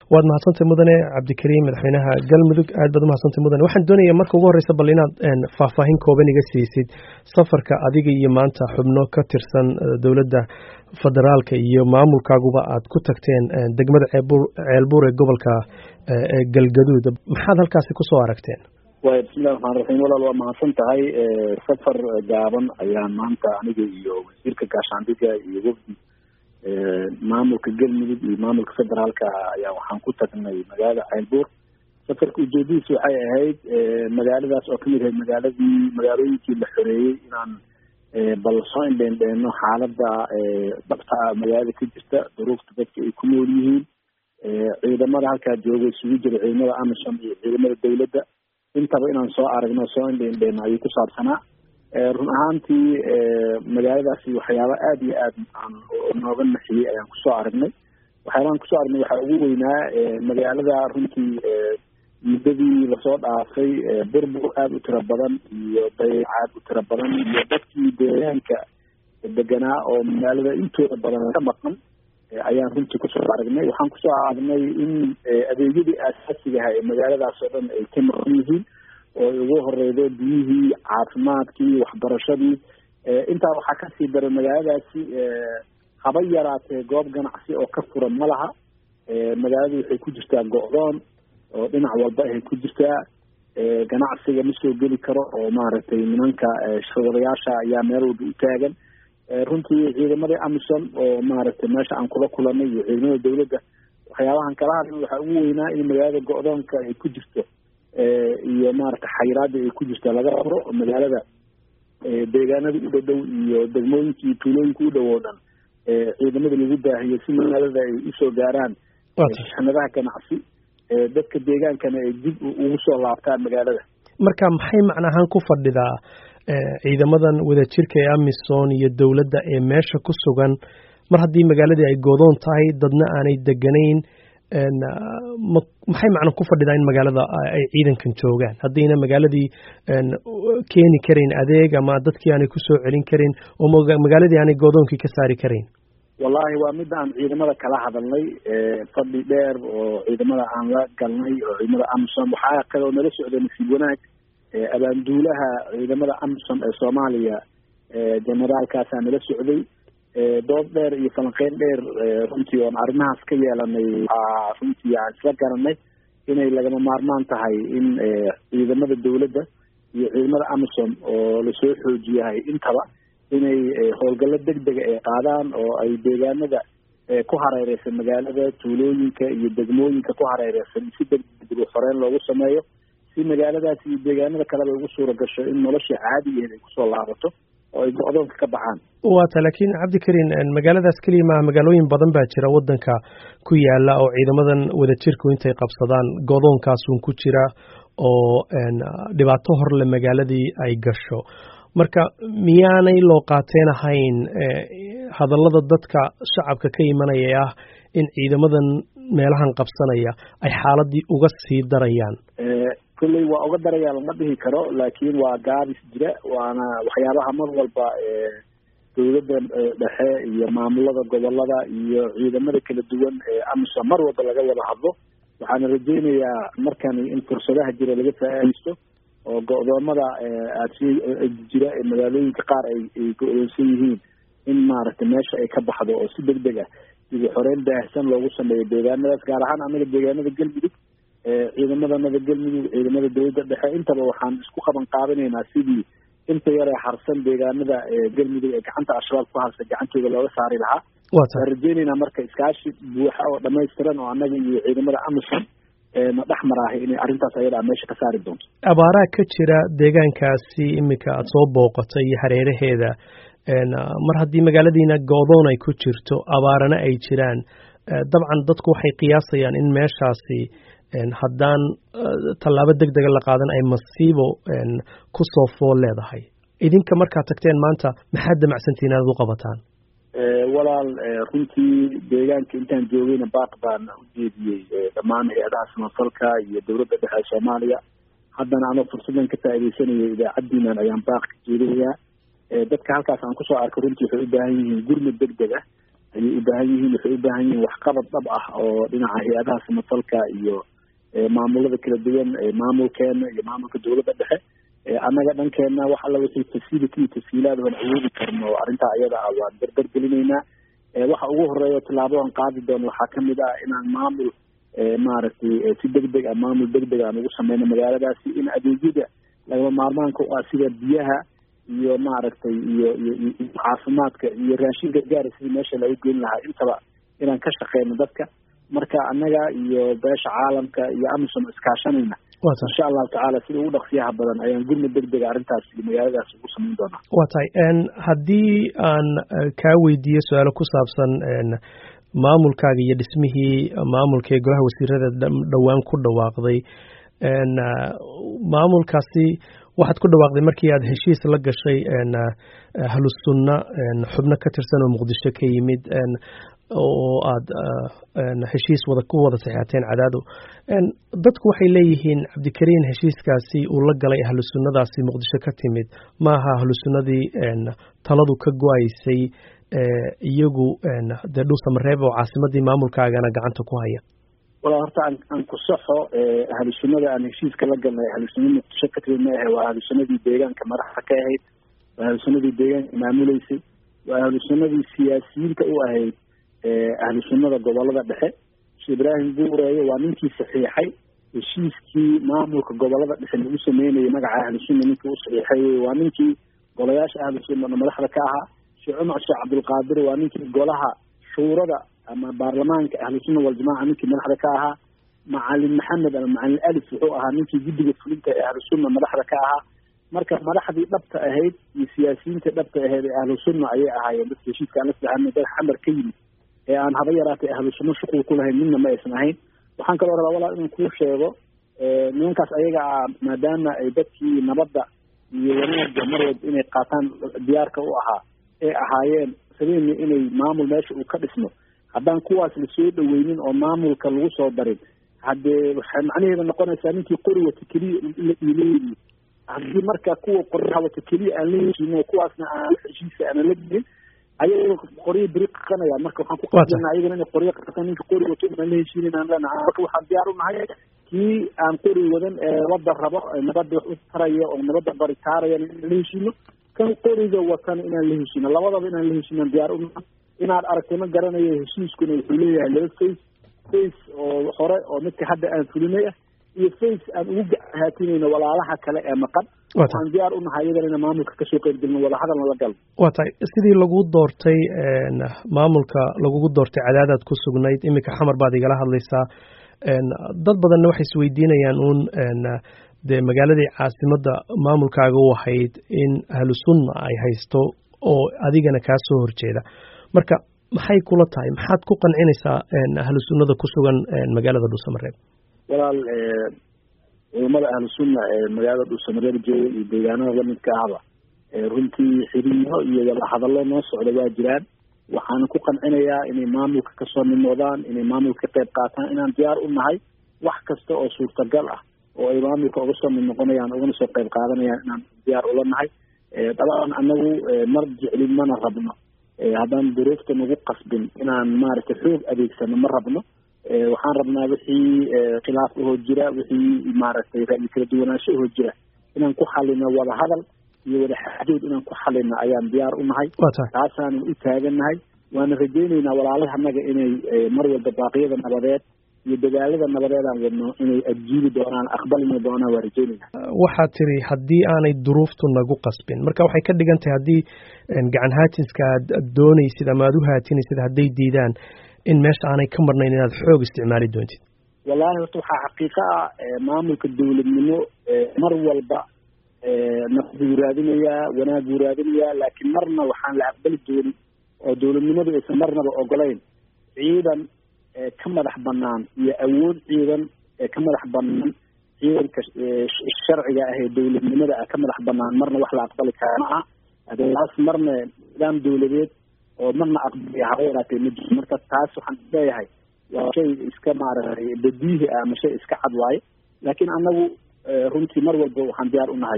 waad mahadsantay mudane cabdikariim madaxweynaha galmudug aad baad umahadsantay mudane waxaan doonaya marka ugu horreysa bal inaad faahfaahin kooban iga siisid safarka adiga iyo maanta xubno ka tirsan dowladda federaalka iyo maamulkaaguba aad ku tagteen degmada ceelbuur ee gobolka galgaduud maxaad halkaasi kusoo aragteen way bismillahi raxmaan raxiim walaal waa mahadsan tahay safar gaaban ayaa maanta aniga iyo wasiirka gaashaandhiga iyo wafdi maamulka galmudug iyo maamulka federaalka ayaa waxaan ku tagnay magaalada ceelbuur safarka ujeedadiis waxay ahayd magaaladaas oo kamid ahayd magaaladii magaalooyinkii la xoreeyey inaan bal soo indheendheeno xaalada dhabta magaalada ka jirta duruufta dadka ay ku nool yihiin ciidamada halkaa jooga isugu jira ciidamada amisom iyo ciidamada dawladda intaba inaan soo aragno soo indheendheeno ayuu ku saabsanaa run ahaantii magaaladaasi waxyaaba aada iyo aad aan nooga naxiyey ayaan kusoo aragnay waxyaabahan kusoo aragnay waxaa ugu weynaa magaalada runtii muddadii lasoo dhaafay burbur aada u tiro badan iyo dayac aada u tiro badan iyo dadkii deegaanka deganaa oo magaalada intooda badan ka maqan ayaan runtii kusoo aragnay waxaan kusoo aragnay in adeegyadii aasaasiga ahaa ee magaaladaas oo dhan ay ka maqan yihiin oo ay ugu horeydo biyihii caafimaadkii waxbarashadii intaa waxaa kasii daray magaaladaasi haba yaraatee goob ganacsi oo ka furan ma laha magaaladu waxay ku jirtaa go-doon oo dhinac walba ahay ku jirtaa ganacsiga ma soo geli karo oo maaragtay nimanka shirwadayaasha ayaa meel walba u taagan runtii ciidamadii amison oo maaragtay meesha aan kula kulanay iyo ciidamada dawladda waxyaabahan kala hadlay waxaa ugu weynaa in magaalada go-doonka ay ku jirto iyo maaragtay xayiraada ay ku jirta laga furo magaalada deegaanada u dhadhow iyo degmooyinkii tuulooyinka u dhow oo dhan ciidamada lagu baahiyo si magaalada ay usoo gaaraan shixnadaha ganacsi dadka deegaankana ay dib ugu soo laabtaan magaalada marka maxay macnahaan ku fadhidaa ciidamadan wadajirka ee amisom iyo dowladda ee meesha ku sugan mar haddii magaaladii ay goodoon tahay dadna aanay deganayn maxay macna ku fadhidaa in magaalada ay ciidankan joogaan haddayna magaaladii keeni karayn adeeg ama dadkii aanay kusoo celin karin oo magaaladii aanay goodoonkii ka saari karayn wallahi waa midda aan ciidamada kala hadalnay fadhi dheer oo ciidamada aan la galnay oo ciidamada amisom waxaa kaloo nala socday nasiib wanaag abaanduulaha ciidamada amisom ee soomaaliya generaalkaasaa nala socday dood dheer iyo falanqeyn dheer runtii oon arrimahaas ka yeelanay waxaa runtii aan isla garanay inay lagama maarmaan tahay in ciidamada dawladda iyo ciidamada amisom oo lasoo xoojiyahay intaba inay howlgallo deg dega ay qaadaan oo ay deegaanada ku hareereysan magaalada tuulooyinka iyo degmooyinka ku hareereysan si degdeg dib u xoreyn loogu sameeyo si magaaladaas iyo deegaanada kaleba ugu suura gasho in nolosha caadigeed ay kusoo laabato oo ay go-doonka ka baxaan waata laakiin cabdikariin magaaladaas keliya maaha magaalooyin badan baa jira waddanka ku yaala oo ciidamadan wadajirku intay qabsadaan go'doonkaasun ku jira oo dhibaato horle magaaladii ay gasho marka miyaanay loo qaateen ahayn hadallada dadka shacabka ka imanaya ee ah in ciidamadan meelahan qabsanaya ay xaaladii uga sii darayaan kolley waa uga daraya lama dhihi karo laakiin waa gaabis jira waana waxyaabaha mar walba dawladda dhexe iyo maamulada gobolada iyo ciidamada kala duwan ee amisom mar walba laga wada hadlo waxaana rajeynayaa markani in fursadaha jira laga faa-iideysto oo go-doomada aadsi jira ee magaalooyinka qaar ay ay go-doonsan yihiin in maaragtay meesha ay ka baxdo oo si deg deg ah dibu xoreyn baahsan loogu sameeyo deegaanadaas gaar ahaan anaga deegaanada galmudug ciidamada nada galmudug ciidamada dawladda dhexe intaba waxaan isku qaban qaabinaynaa sidii inta yaree harsan deegaanada galmudug ee gacanta al-shabaab ku harsan gacantooda looga saari lahaa waan rajeynaynaa marka iskaashi buuxa oo dhamaystiran oo annaga iyo ciidamada amisom na dhex maraahay inay arrintaas ayadaa meesha ka saari doonto abaaraha ka jira deegaankaasi iminka aada soo booqatay iyo hareeraheeda mar haddii magaaladiina goodoon ay ku jirto abaarana ay jiraan dabcan dadku waxay qiyaasayaan in meeshaasi haddaan tallaabo deg dega la qaadan ay masiibo ku soo fool leedahay idinka markaad tagteen maanta maxaad damacsantiin inaad u qabataan walaal runtii deegaanka intaan joogayna baaq baan u jeediyey dhammaan hay-adaha samafalka iyo dowladda dhexe ee soomaaliya haddana anoo fursadan ka faaideysanayay idaacaddiinan ayaan baaq ka jeedinayaa dadka halkaas aan kusoo arkay runtii waxay u baahan yihiin gurmud deg deg ah ayay u baahan yihiin waxay u baahan yihiin waxqabad dhab ah oo dhinaca hay-adaha samafalka iyo maamulada kala duwan maamulkeena iyo maamulka dowladda dhexe annaga dhankeena wax alla wixii facility iyo tasiilaad aan awoodi karno arrintaa iyada ah waan berber gelinaynaa waxa ugu horeeya tillaabadan qaadi doono waxaa kamid ah inaan maamul maaragtay si deg deg ah maamul deg deg aan ugu sameyno magaaladaasi in adeegyada lagama maarmaanka u ah sida biyaha iyo maaragtay iyo iyo caafimaadka iyo raashin gargaara sidii meesha lagu geyn lahaa intaba inaan ka shaqeyno dadka marka annaga iyo beesha caalamka iyo amisom iskaashanayna insha allahu tacaala sida ugu dhaqsiyaha badan ayaan gurmud deg dega arrintaas iyo magaaladaas ugu samayn doonaa waa tahay haddii aan kaa weydiiyo su-aalo ku saabsan maamulkaaga iyo dhismihii maamulka ee golaha wasiirada dhowaan ku dhawaaqday maamulkaasi waxaad ku dhawaaqday markii aad heshiis la gashay ahlusunna xubno ka tirsan oo muqdisho ka yimid oo aad heshiis wada ku wada saxeateen cadaado dadku waxay leeyihiin cabdikariin heshiiskaasi uu la galay ahlu sunnadaasi muqdisho ka timid maaha ahlu sunnadii taladu ka go-aysay iyagu dee dhuusamareeb oo caasimadii maamulkaagana gacanta ku haya walaa horta aan aan ku saxo ahlu sunnada aan heshiiska la galnay ahlu sunna muqdisho ka timid ma ahe waa ahlu sunnadii deegaanka madaxda ka ahayd waa ahlu sunnadii deegaanka maamuleysay waa ahlu sunnadii siyaasiyiinta u ahayd ahlu sunnada gobolada dhexe shee ibraahim buureeye waa ninkii saxiixay heshiiskii maamulka gobolada dhexe lagu sameynayay magaca ahlu sunna ninkii u saxiixay waa ninkii golayaasha ahlu sunnana madaxda ka ahaa sheekh cumar sheekh cabdulqaadir waa ninkii golaha shuurada ama baarlamaanka ahlu sunna waljamaca ninkii madaxda ka ahaa macalin maxamed ama macalin alif wuxuu ahaa ninkii guddiga fulinta ee ahlu sunna madaxda ka ahaa marka madaxdii dhabta ahayd iyo siyaasiyiinta dhabta ahayd ee ahlu sunna ayay ahaayeen dadka heshiiska aan la saxanay dad xamar ka yimid ee aan haba yaraatay ahlu sunno shuqul ku lahayn midna ma aysan ahayn waxaan kaloo rabaa walaal inaan kuu sheego nimankaas ayaga ah maadaama ay dadkii nabadda iyo wanaagga mar walba inay qaataan diyaarka u ahaa ee ahaayeen sabeeni inay maamul meesha uu ka dhismo haddaan kuwaas lasoo dhaweynin oo maamulka lagu soo darin haddee waxay macnaheeda noqonaysaa ninkii qori wata keliya ileeyihi haddii marka kuwa qoryaha wata keliya aan la heshiino kuwaasna aan heshiisa aanan la gelin ayaga qoryo beri qaqanaya marka waxaan ku qasbanaa ayagana inay qoryo qaqatan ninka qori wato inaan la heshiinin aan leenahay marka waxaan diyaar u nahay kii aan qori wadan ee nabadda rabo nabadda wax u taraya oo nabadda baritaaraya inaan la heshiino kan qoriga watan inaan la heshiino labadaba inaan la heshiinan diyaar u nahay inaad aragtay ma garanayo heshiiskuna wuxuu leeyahay laba face face oo hore oo midka hadda aan fulinay ah iyo face aan ugu gahaatinayno walaalaha kale ee maqan waxaan diyaar u nahay iyadana ina maamulka kasoo qeybgelno wadahadalna la galno waa tahay sidii lagu doortay maamulka lagugu doortay cadaadaad ku sugnayd iminka xamar baad igala hadlaysaa dad badanna waxay isweydiinayaan uun dee magaaladii caasimadda maamulkaaga u ahayd in ahlu sunna ay haysto oo adigana kaa soo horjeeda marka maxay kula tahay maxaad ku qancinaysaa ahlu sunnada ku sugan magaalada dhuusamareeb walaal culamada ahlu sunna ee magaalada dhuusamareeb jooga iyo deegaanada lamidka ahba runtii xiriiro iyo wadahadallo noo socda waa jiraan waxaana ku qancinayaa inay maamulka kasoo mid noqdaan inay maamulka ka qayb qaataan inaan diyaar u nahay wax kasta oo suurtagal ah oo ay maamulka uga soo mid noqonayaan ugana soo qayb qaadanayaan inaan diyaar ula nahay dabcan anagu mar jeclin mana rabno haddaan duruufta nagu qasbin inaan maaragtay xoog adeegsano ma rabno waxaan rabnaa wixii khilaaf ahoo jira wixii maaragtay ra'yi kala duwanaansho ahoo jira inaan ku xalino wada hadal iyo wada xaajood inaan ku xalino ayaan diyaar u nahay taasaanan u taagannahay waana rajaynaynaa walaalaha annaga inay mar walba baaqyada nabadeed iyo dadaalada nabadeed aan wadno inay adjiibi doonaan aqbalina doonaan waa rajaynayna waxaad tiri haddii aanay duruuftu nagu qasbin marka waxay ka dhigan tahay haddii gacan haatinska aad doonaysid ama aad u haatinaysid hadday diidaan in meesha aanay ka marnayn inaad xoog isticmaali doontid wallahi horta waxaa xaqiiqo ah maamulka dowladnimo mar walba nabad buu raadinayaa wanaag buu raadinayaa laakiin marna waxaan la aqbali doonin oo dowladnimadu aysan marnaba ogolayn ciidan ka madax banaan iyo awood ciidan ee ka madax banaan ciidanka sharciga ah ee dowladnimada ah ka madax banaan marna wax la aqbali kara ma aha taas marna nidaam dowladeed oo marna aqbaliya haba yaraatee ma jiro marka taas waxaan leeyahay waa shay iska maaragtay badiihi ah ama shay iska cad waaye laakiin annagu runtii mar walba waxaan diyaar u nahay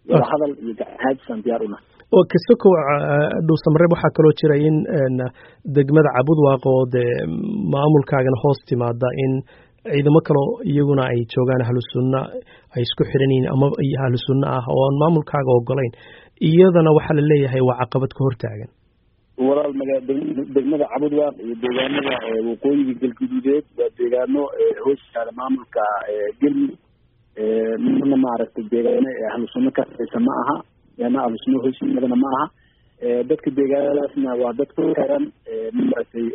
wadahadal iyo gacahaajisaan diyaar una oo kasokow dhuusamareeb waxaa kaloo jira in degmada cabudwaaq oo dee maamulkaagana hoos timaada in ciidamo kaloo iyaguna ay joogaan ahlu sunna ay isku xiran yihiin ama ahlu sunna ah oo aan maamulkaaga ogolayn iyadana waxaa la leeyahay waa caqabad ka hortaagan walaal maga degmada cabudwaaq iyo deegaanada waqooyiga galguduudeed waa deegaano hoos yaala maamulka gelmudug marna maaragtay deegaano ahlu sunno ka sareysa ma aha yana ahlu sunno hoos yimaadana ma aha dadka deegaanadaasna waa dad ku xiran maaragtay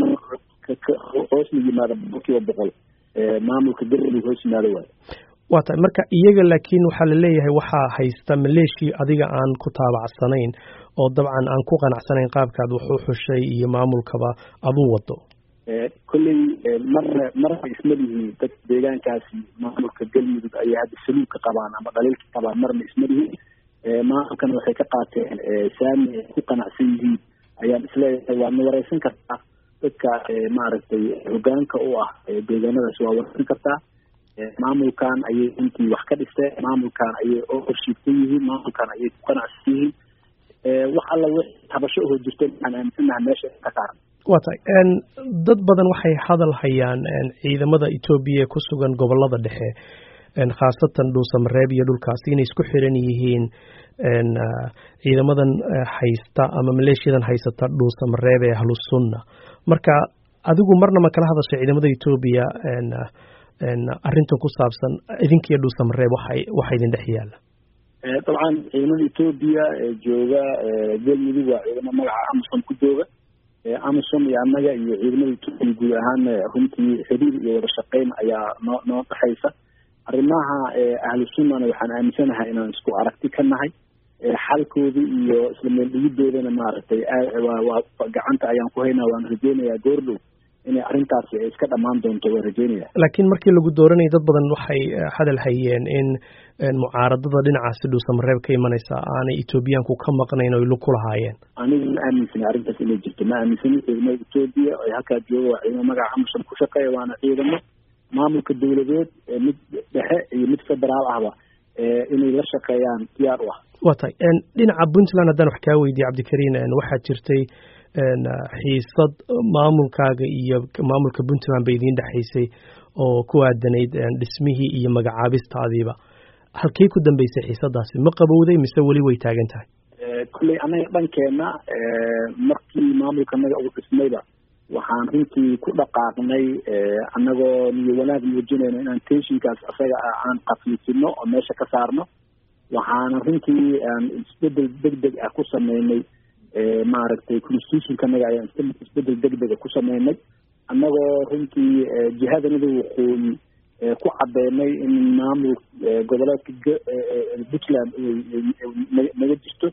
hoosna yimaada boqolkiiba boqol maamulka galmudug hoos yimaado waayo waa tahay marka iyaga laakiin waxaa la leeyahay waxaa haysta maleeshia adiga aan ku taabacsanayn oo dabcan aan ku qanacsanayn qaabkaad wax u xushay iyo maamulkaba aduu wado kolley marna marna isma lihi dad deegaankaasi maamulka galmudug ayay hadda saluugka qabaan ama dhaliilka qabaan marna isma lihi maamulkana waxay ka qaateen saami ay ku qanacsan yihiin ayaan isleeyahay waadna wareysan kartaa dadka maaragtay hogaanka u ah deegaanadaasi waa wareysan kartaa maamulkan ayay intii wax ka dhisteen maamulkan ayay oo horshiigsan yihiin maamulkan ayay ku qanacsan yihiin wax alla w habasho oo jirto waxaan aaminsanaha meesha ka saaran waa tahay dad badan waxay hadal hayaan ciidamada etoobiya ee ku sugan gobolada dhexe khaasatan dhuusamareeb iyo dhulkaasi inay isku xiran yihiin ciidamadan haysta ama maleeshiyadan haysata dhuusamareeb ee ahlusunna marka adigu marna ma kala hadashay ciidamada etoobiya arrintan ku saabsan idinkiiyo dhuusamareeb waxay waxa idin dhex yaalla dabcan ciidamada etoobiya jooga galmudug waa ciidamo magaca amasom ku jooga amasom iyo annaga iyo ciidamada etoobiya guud ahaan runtii xiriir iyo wada shaqeyn ayaa noo noo dhexaysa arrimaha ahlu sunnana waxaan aaminsanahay inaan isku aragti ka nahay xalkooda iyo isla meel dhigidoodana maaragtay waa gacanta ayaan ku haynaa waan rajeynayaa goordhow inay arrintaasi iska dhammaan doonto waan rajeynaya laakiin markii lagu dooranayay dad badan waxay hadal hayeen in mucaaradada dhinacaasi dhuusamareeb ka imanaysa aanay etoobiyaanku ka maqnayn oy lug ku lahaayeen anigu ma aaminsani arrintaas inay jirto ma aaminsani ciidamada etoobiya ay halkaa jooga waa ciidamo magaca amusan ku shaqeeya waana ciidamo maamulka dawladeed mid dhexe iyo mid federaal ahba inay la shaqeeyaan diyaar u ah waa tahay dhinaca puntland haddaan wax kaa weydiye cabdikariin waxaa jirtay xiisad maamulkaaga iyo maamulka puntland ba idiin dhexaysay oo ku aadanayd dhismihii iyo magacaabistaadiiba halkey ku dambeysay xiisadaasi ma qabowday mise weli way taagan tahay kulley annaga dhankeena markii maamulka anaga ugu dhismayba waxaan runtii ku dhaqaaqnay annagoo niyo wanaag muujinayno inaan tensionkaas isaga ah aan kafiifino oo meesha ka saarno waxaana runtii aan isbedel deg deg ah ku sameynay maaragtay constitutionkanaga ayaan isbedel deg dega ku sameynay annagoo runtii jihadanada waqooyi ku cadeynay in maamul goboleedka puntland naga jirto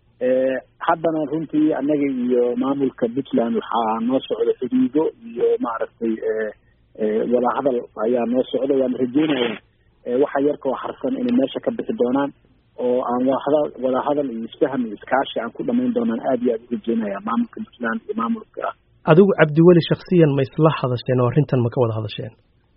haddana runtii annaga iyo maamulka puntland waxaa noo socda xidhiido iyo maaragtay wadahadal ayaa noo socda waana rajeynaya waxa yarkoo harsan inay meesha ka bixi doonaan oo aan wada wadahadal iyo isfaham iyo iskaashi aan ku dhamayn doonaan aad iyo aad u rajeynaya maamulka puntland iyo maamulka adigu cabdiweli shaksiyan ma isla hadasheen oo arrintan ma ka wada hadasheen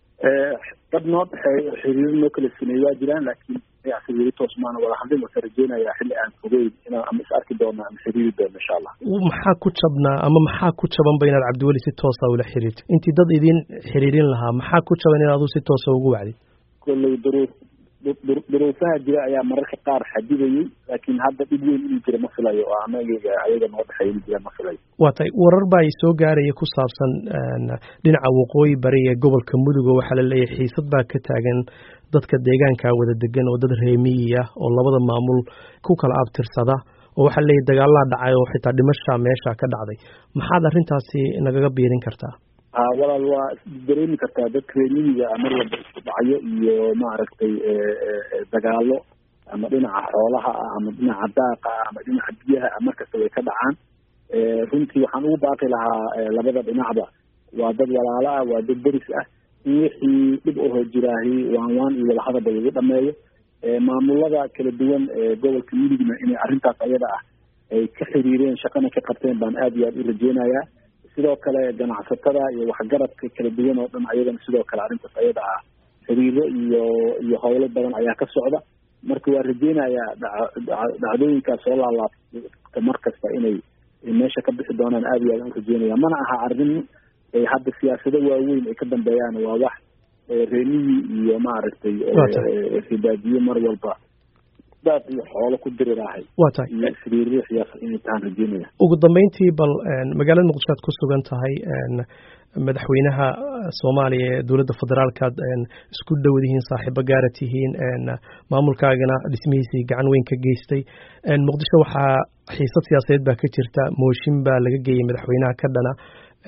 dad noo dhexeeyo xiriiro noo kala sameeye waa jiraan laakiin weli toos maana wada hadlin wasa rajeynaya xilli aan fogeyn inaan ama is arki doono ama xiriiri doono insha allah maxaa ku jabnaa ama maxaa ku jabanba inaad cabdiweli si toosa ula xiriirto intii dad idin xiriirin lahaa maxaa ku jaban in adu si toosa ugu wacdid kolley duruuf duruufaha jira ayaa mararka qaar xadidayay laakiin hadda dhib weyn inuu jira ma filayo oo anagayga ayaga noo dhexeeya inuu jira ma filayo waa tahay warar baa i soo gaaraya ku saabsan dhinaca waqooyi bari ee gobolka mudug oo waxaa la leeyahay xiisad baa ka taagan dadka deegaanka wada degan oo dad reemiyi ah oo labada maamul ku kala abtirsada oo waxaa la leeyahay dagaalaa dhacay oo xitaa dhimasha meesha ka dhacday maxaad arrintaasi nagaga biirin kartaa walaal waa dareemi kartaa dadka reemiyiga mar walba isku dhacyo iyo maaragtay dagaalo ama dhinaca xoolaha ah ama dhinaca daaqa ah ama dhinaca biyaha ah markasta way ka dhacaan runtii waxaan ugu baaqi lahaa labada dhinacba waa dad walaalo ah waa dad deris ah in wixii dhib ahoo jiraahi waan waan iyo wadahadaba lagu dhameeyo maamulada kala duwan gobolka midigna inay arrintaas ayada ah ay ka xiriireen shaqana ka qabteen baan aad iyo aad u rajeynayaa sidoo kale ganacsatada iyo waxgaradka kala duwan oo dhan ayadana sidoo kale arrintaas ayada ah xiriiro iyo iyo howlo badan ayaa ka socda marka waa rajeynayaa dhacdooyinkaas soo laalaabta mar kasta inay meesha ka bixi doonaan aada iyo aad u rajeynaya mana aha arrin hadda siyaasado waaweyn ay ka dambeeyaan waa wax reemihii iyo maaragtay ribaadiye mar walba daad iyo xoolo ku diriraahay waa tahay iyo siriiriixyaas inay tahaan rajeynaya ugu dambeyntii bal magaalada muqdisho aad ku sugan tahay madaxweynaha soomaaliya ee dowladda federaalkaad isku dhowdihiin saaxiibo gaara tihiin maamulkaagana dhismihiisii gacan weyn ka geystay muqdisho waxaa xiisad siyaasadeed baa ka jirta mooshin baa laga geeyey madaxweynaha ka dhana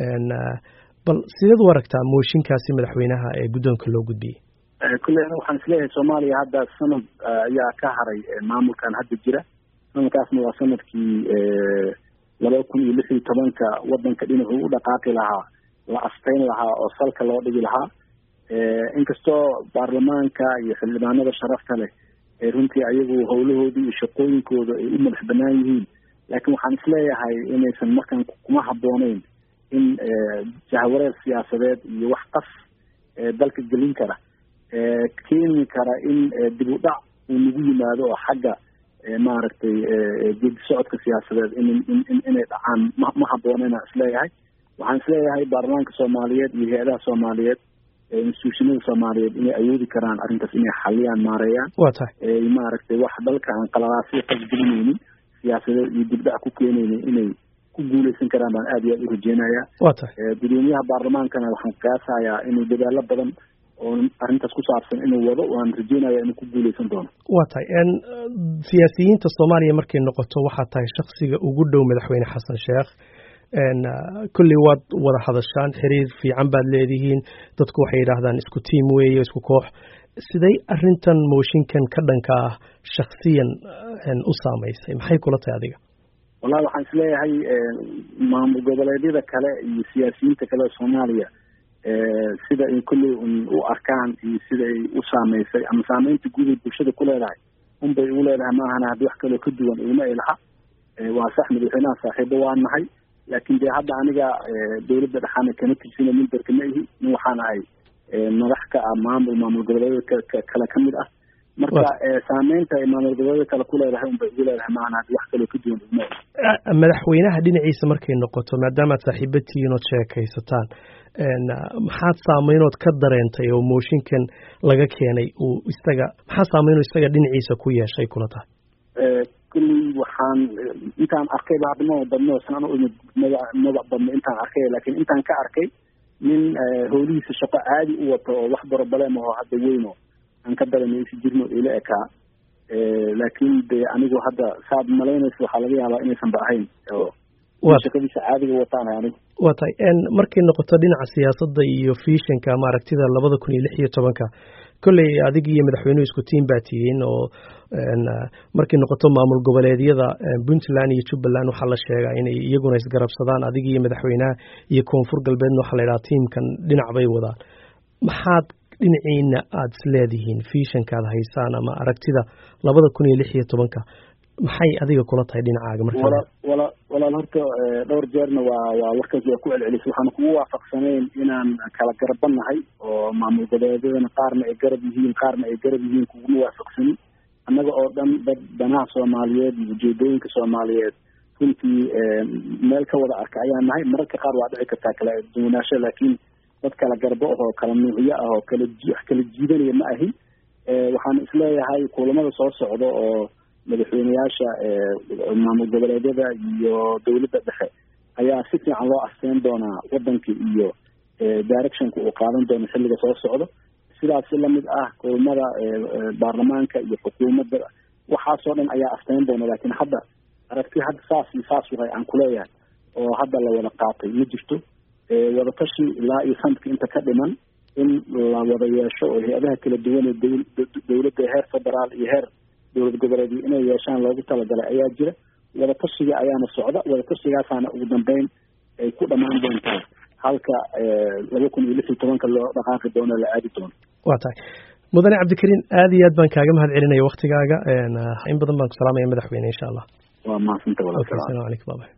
bal sideed u aragtaa mooshinkaasi madaxweynaha ee guddoonka loo gudbiyey kulle ana waxaan isleeyahay soomaaliya hadda sanad ayaa ka haray maamulkan hadda jira sanadkaasna waa sanadkii laba kun iyo lix iyo tobanka wadanka dhinacuu u dhaqaaqi lahaa la asteyn lahaa oo salka loo dhigi lahaa inkastoo baarlamaanka iyo xildhibaanada sharafta leh ee runtii ayagu howlahoodii iyo shaqooyinkooda ay u madax banaan yihiin laakiin waxaan isleeyahay inaysan markaan kuma habbooneyn in jahwareer siyaasadeed iyo wax qas dalka gelin kara keeni kara in dib u dhac uu nagu yimaado oo xagga maaragtay geedi socodka siyaasadeed in inay dhacaan ma ma habboonena isleeyahay waxaan isleeyahay baarlamaanka soomaaliyeed iyo hay-adaha soomaaliyeed instituushinada soomaaliyeed inay awoodi karaan arrintaas inay xaliyaan maareeyaan waa tahay maaragtay wax dalka aan qalalaasyo qasgelinaynin siyaasadeed iyo dibdhac ku keenaynin inay ku guuleysan karaan baan aada iyo aada u rajeynayaa waa tahay gudoomiyaha baarlamaankana waxaan qiyaasayaa inuu dadaalo badan oo arrintaas ku saabsan inuu wado waan rajeynaya inuu ku guuleysan doono waa tahay siyaasiyiinta soomaaliya markay noqoto waxaa tahay shaksiga ugu dhow madaxweyne xasan sheekh kolley waad wada hadashaan xiriir fiican baad leedihiin dadku waxay yidhaahdaan isku tiim weeye isku koox siday arrintan mooshinkan ka dhanka ah shaksiyan u saamaysay maxay kula tahay adiga wallahi waxaan isleeyahay maamul goboleedyada kale iyo siyaasiyiinta kale ee soomaaliya sida ay kolley u arkaan iyo sida ay u saameysay ama saameynta guud ay bulshada ku leedahay unbay ugu leedahay maahana haddi wax kaloo ka duwan iguma ay laha waa sax madaxweynaha saaxiibo waa nahay laakiin dee hadda aniga dawladda dhexaana kama tirsina minberka ma ihi nin waxaana ay madax ka ah maamul maamul goboleedyada kale ka mid ah marka saameynta ay maamul goboleedyada kale ku leedahay unbay ugu leedahay maahana haddi wax kaloo ka duwan iguma ay madaxweynaha dhinaciisa markay noqoto maadaamaad saaxiibo tihiin ood sheekaysataan maxaad saameynood ka dareentay oo mooshinkan laga keenay uu isaga maxaa saameynoo isaga dhinaciisa ku yeeshay kula tahay kulley waxaan intaan arkayba hadda maba badno san imid maba maba badno intaan arkay laakiin intaan ka arkay nin howlihiisa shaqo caadi u wato oo wax borobalem aho hadda weyno aan ka dareemay isi jirno ila ekaa laakiin de anigu hadda saad malaynaysa waxaa laga yaabaa inaysan ba ahayn shaqadiisa caadiga wataan anigu waa tahay markay noqoto dhinaca siyaasadda iyo fiishanka ama aragtida labada kun iyo lix iyo tobanka kolley adig iyo madaxweynuhu isku tiim baa tihiin oo markay noqoto maamul goboleedyada puntland iyo jubbaland waxaa la sheegaa inay iyaguna isgarabsadaan adig iyo madaxweynaha iyo koonfur galbeedna waxaa la yidhaha tiimkan dhinac bay wadaan maxaad dhinaciina aada isleedihiin fiishankaad haysaan ama aragtida labada kun iyo lix iyo tobanka maxay adiga kula tahay dhinacaaga marka wala walaal horta dhowr jeerna waa waa warkaas waa ku celcelisay waxaan kugu waafaqsanayn inaan kala garabannahay oo maamul goboleedyadana qaarna ay garab yihiin qaarna ay garab yihiin kuguma waafaqsanin annaga oo dhan dad danaha soomaaliyeed iyo ujeedooyinka soomaaliyeed runtii meel ka wada arka ayaan nahay mararka qaar waa dhici kartaa kala duwanaansho laakiin dad kala garbo ah oo kala nuucyo ah oo kala wax kala jiidanaya ma ahin waxaan isleeyahay kulamada soo socda oo madaxweyneyaasha maamul goboleedyada iyo dawladda dhexe ayaa si fiican loo asteyn doonaa wadanka iyo directionka uu qaadan doono xilliga soo socdo sidaasi lamid ah kulamada baarlamaanka iyo xukuumadda waxaasoo dhan ayaa asteyn doona laakiin hadda aragti hadda saas iyo saas waay aan kuleeyahay oo hadda la wada qaatay ma jirto wadatashi ilaa iyo sanadka inta ka dhiman in la wada yeesho oo hay-adaha kala duwan ee dawladda heer federaal iyo heer dowlad goboleedyo inay yeeshaan loogu talagalay ayaa jira wadatashiga ayaana socda wadatashigaasana ugu dambeyn ay ku dhammaan doontaa halka laba kun iyo lix iyo tobanka loo dhaqaaqi doono la aadi doono waa tahay mudane cabdikariin aada iyo aad baan kaaga mahad celinaya waktigaaga in badan baan ku salaamaya madaxweyne insha allah waa mahadsanta asalamu calaykum baba